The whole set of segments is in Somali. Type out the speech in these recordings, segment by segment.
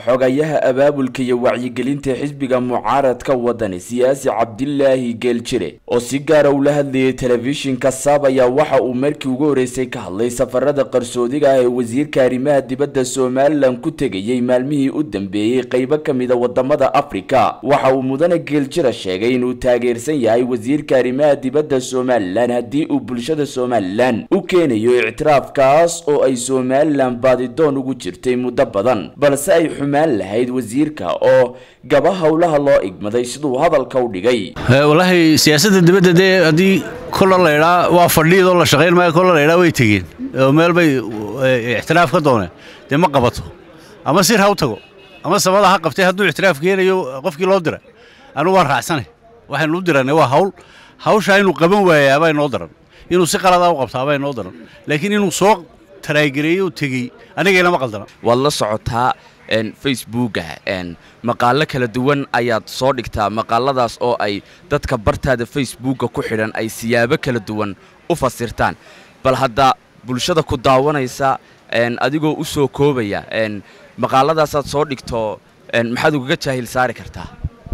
xogayaha abaabulka iyo wacyigelinta xisbiga mucaaradka wadani siyaasi cabdilaahi geeljire oo si gaara ula hadlayay telefishinka saab ayaa waxa uu markii ugu horeysay ka hadlay safarada qarsoodiga ah ee wasiirka arrimaha dibadda somalilan ku tegayay maalmihii u dambeeyey qeybo ka mida wadamada afrika waxa uu mudane geeljire sheegay inuu taageersan yahay wasiirka arrimaha dibadda somalilan haddii uu bulshada somalilan u keenayo ictiraafkaas oo ay somalilan baadidoon ugu jirtay muddo badan balse ay xumaan lahayd wasiirka oo gaba howlaha loo igmaday siduu hadalka u dhigay wallaahi siyaasadda dibadda dee haddii kolla laydhaa waa fadhiyadoo la shaqayn maayo kolla laydhaa way tegeen oo meel bay ictiraaf ka dooneen dee ma qabato ama sir ha u tago ama samada ha qabtay hadduu ictiraaf keenayo qofkii loo dira anugu waan raacsanay waxaynu u diranay waa hawl hawshaa inuu qaban waayaa baa inoo daran inuu si qaladaa u qabtaa baa inoo daran laakiin inuu soo taraagereeyey u tegey anigaynama qaldana waad la socotaa facebooka maqaalo kala duwan ayaad soo dhigtaa maqaaladaas oo ay dadka bartaada facebooka ku xidhan ay siyaabo kala duwan u fasirtaan bal hadda bulshada ku daawanaysa adigoo u soo koobaya maqaaladaasaad soo dhigto maxaad ugaga jaahil saari kartaa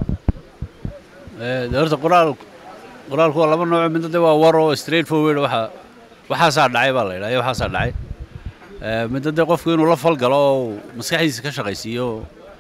horta qoraal qoraalku waa laba nooco midna de waa war oo straight forward waxa waxaasaa dhacay baa la yidhaha iyo waxaasaa dhacay midna de qofku inuu la falgalo oo maskaxdiisa ka shaqaysiiyo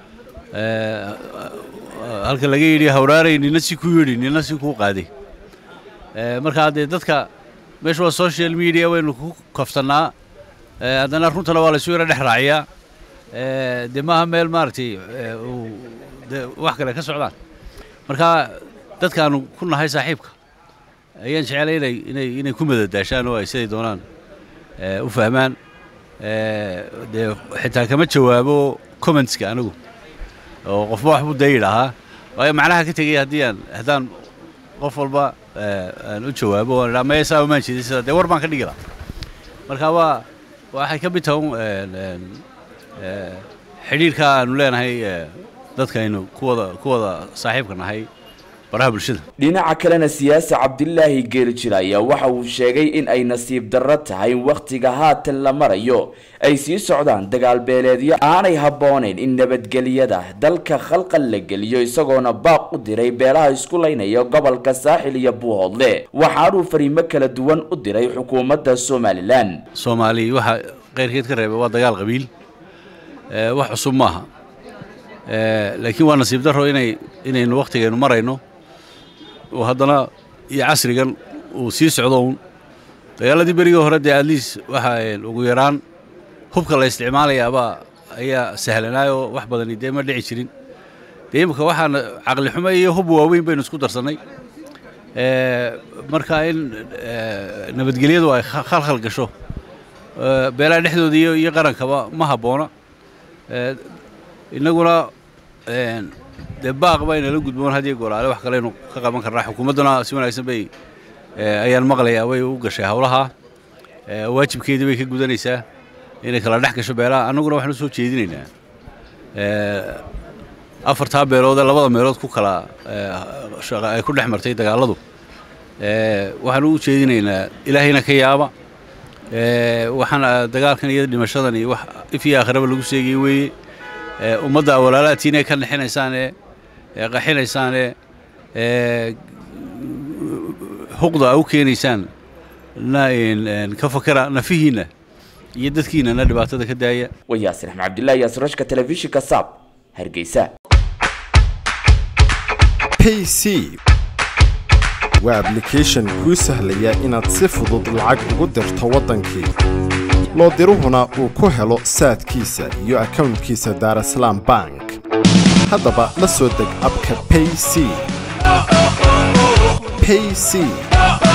halka laga yidhi hawraaray nina si ku yidhi nina si kuu qaaday markaa dee dadka meesha waa social media waynu ku kaftannaa haddana runtana waa laysu yaro dhex raaciyaa dee maaha meel maaragtay de wax kale ka socdaan marka dadkaanu ku nahay saaxiibka ayaan jecelay inay inay inay ku madadaashaan oo ay siday doonaan u fahmaan dee xitaa kama jawaabo commentska anigu oo qofba waxbuu dee yidhaahaa waayo macnaha ka tegaya haddii aan haddaan qof walba aan u jawaabo oan idhaa maya saa umaan jeedin sida dee war baan ka dhigi lahaa marka waa waxay ka mid tahay xidhiirka aanu leenahay dadkaynu kuwada kuwada saaxiibka nahay baraha bulshada dhinaca kalena siyaasi cabdilaahi geeljir ayaa waxa uu sheegay in ay nasiib darro tahay in wakhtiga haatan la marayo ay sii socdaan dagaalbeeleedyo aanay habboonayn in nabadgelyada dalka khalqal la geliyo isagoona baaq u diray beelaha isku laynaya gobolka saaxil iyo buuhoodle waxaanuu fariimo kala duwan u diray xukuumadda somalilan soomaali waxaa keyrkeed ka reebay waa dagaal qabiil wax cusub maaha laakiin waa nasiib darro inay inaynu wakhtigaynu marayno oo haddana iyo casrigan uu sii socdo uun dagaaladii berigii hore dee adliis waxa ugu yaraan hubka la isticmaalayaabaa ayaa sahlanaayoo wax badani dee ma dhici jirin dee imika waxaana caqli xumo iyo hub waaweyn baynu isku darsannay marka in nabadgelyadu ay khalkhal gasho beelaha dhexdooda iyo qarankaba ma habboona innaguna dee baaq baynala gudboon hadiyo goolaale wax kaleynu ka qaban karnaa xukuumadduna si wanaagsan bay ayaan maqlayaa way u gashay howlaha waajibkeedii bay ka gudanaysaa inay kala dhex gasho beelaha annaguna waxaan u soo jeedinaynaa afartaa beelood ee labada meelood ku kala ay ku dhex martay dagaalladu waxaan u jeedinaynaa ilaahayna ka yaaba waxaan dagaalkan iyo dhimashadan iyo wax if iyo aakhiraba lagu sheegay weeye ummadda walaalaadtiina ka nexinaysaanee qaxinaysaanee xuqda u keenaysaan ka fakara nafihiinna iyo dadkiinana dhibaatada ka daaya waa yaasir axmed cabdillahi yaasirashka telefishinka saab hargeysa payc waa ablication kuu sahlaya inaad si fudud lacag ugu dirto waddankii loo diruhuna uu ku helo saadkiisa iyo akownkiisa daarasalaam bank haddaba la soo deg abka payc payc